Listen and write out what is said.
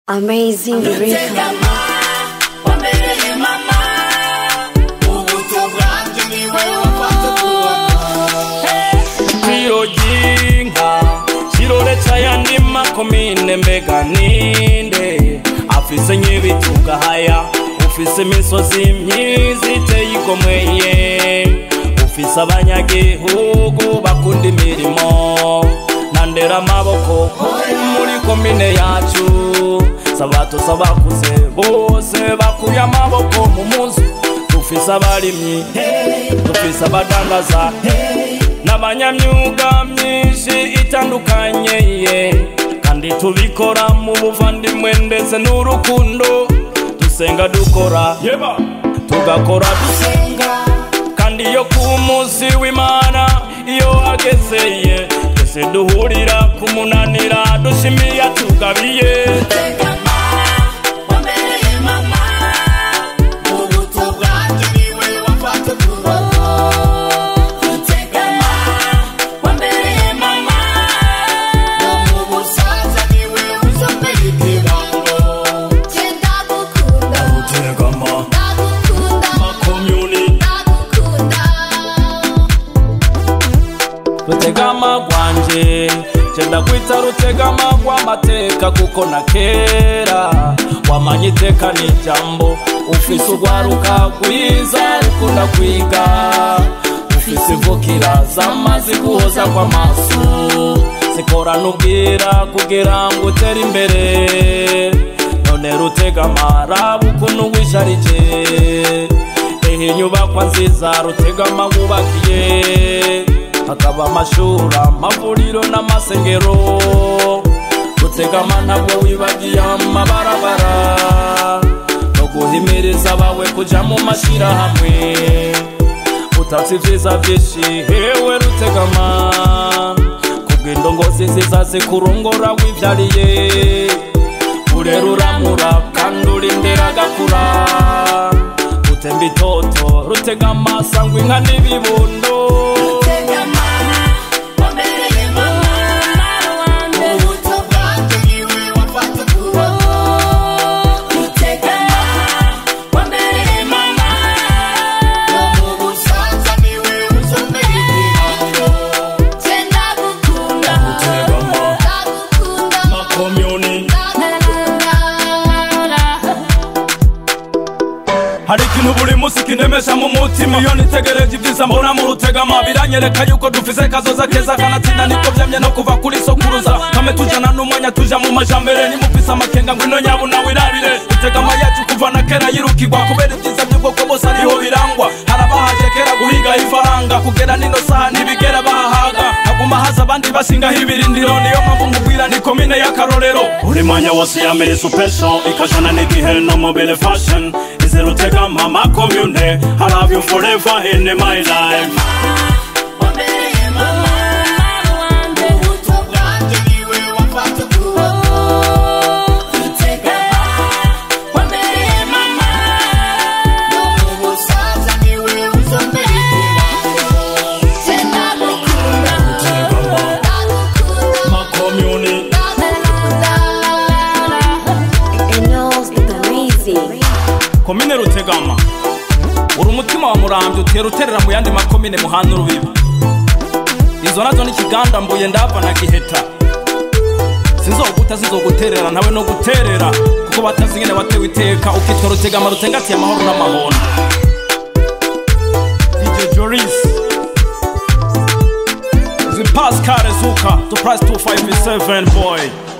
Amazing Rico. wambereye mama ubuto bwanjye niwe wafata Tiro ry'inka kiroretse ayandi makomine mbega ninde afise nk'ibituga haya ufise imisozi myiza iteye igomweye ufise abanyagihugu bakunda imirimo nandera amaboko muri komine yacu sabato sabakuze bose bakuye amaboko mu munsi dufise abarimyi dufise abadandaza n'abanyamyuga myinshi itandukanye ye kandi tubikora mu buvandimwe ndetse n'urukundo dusenga dukora yeba tugakora dusenga kandi iyo ku munsi w'imana iyo hagezeye twese duhurira ku munanira dushimiye tugabiye tegama wambereye mama ubuto bwanjye niwe wafata tegama wambereye mama mu busaza niwe uzomera ikibango tegama makomyuni rutegama rwanje jenda kwita rutegama rw'amateka kuko na kera wamanye iteka n'ijambo ufise urwaruka rwiza rukunda kwiga ufise imvukira zamaze guhoza kw'amaso zikorana ubwira kugira ngo utere imbere none rutegama raba ukuntu wisharije ehe inyubakwa nziza rutegama wubakiye hakaba amashuri amavuriro n'amasengero rutegama ntabwo wibagiye amabarabara no guhimiriza abawe kuja mu mashirahamwe utatse ivyiza vyinshi hewe rutegama kubw'indongozi nziza zikurongora wivyariye urera uramura kandi urindira agakura utemba itoto rutegama sangwa inka n'ibibondo tegama wambereye mama ubuto bwanjye niwe wafata tegama wambereye mama mu busaza niwe uzomera ikibango rutegama makomyuni hari ikintu buri munsi kinemesha mu mutima iyo nitegereje ibyiza mbona mu rutegama biranyereka yuko dufise kazoza keza kanatsinda niko vyamye no kuva kuri sokuruza kame tujana n'umwanya tuja mu majambere nimufise amakenga ngwino nyabu nawe irabire rutegama yacu kuva na kera yirukirwa kubera ibyiza by'ubwoko bose ariho birangwa harabahaje kera guhiga ifaranga kugera nino saha ntibigera bahahaga haguma haza abandi bashingaho ibirindiro niyo mpamvu mubwira ni komine y'akarorero buri mwanya wose yamere supesho ikajana n'igihe no mobile fashion izirutegama makomune I love you forever in my life wambereye mama ubuto bwanjye niwe wafata tegama wambereye mama mu busaza niwe uzomera ikibango makomune And knows it's amazing. komine rutegama uri umutima wa murambye utera uterera mu yandi makomine muhana urubibi izo nazo ni kiganda mbuye ndava na giheta sinzoguta sinzoguterera ntawe no guterera kuko batazi ingene watewe iteka ukitwa rutegama rutengatiye amahoro n'amahona dj joris zi pascal zuka to price 257 boy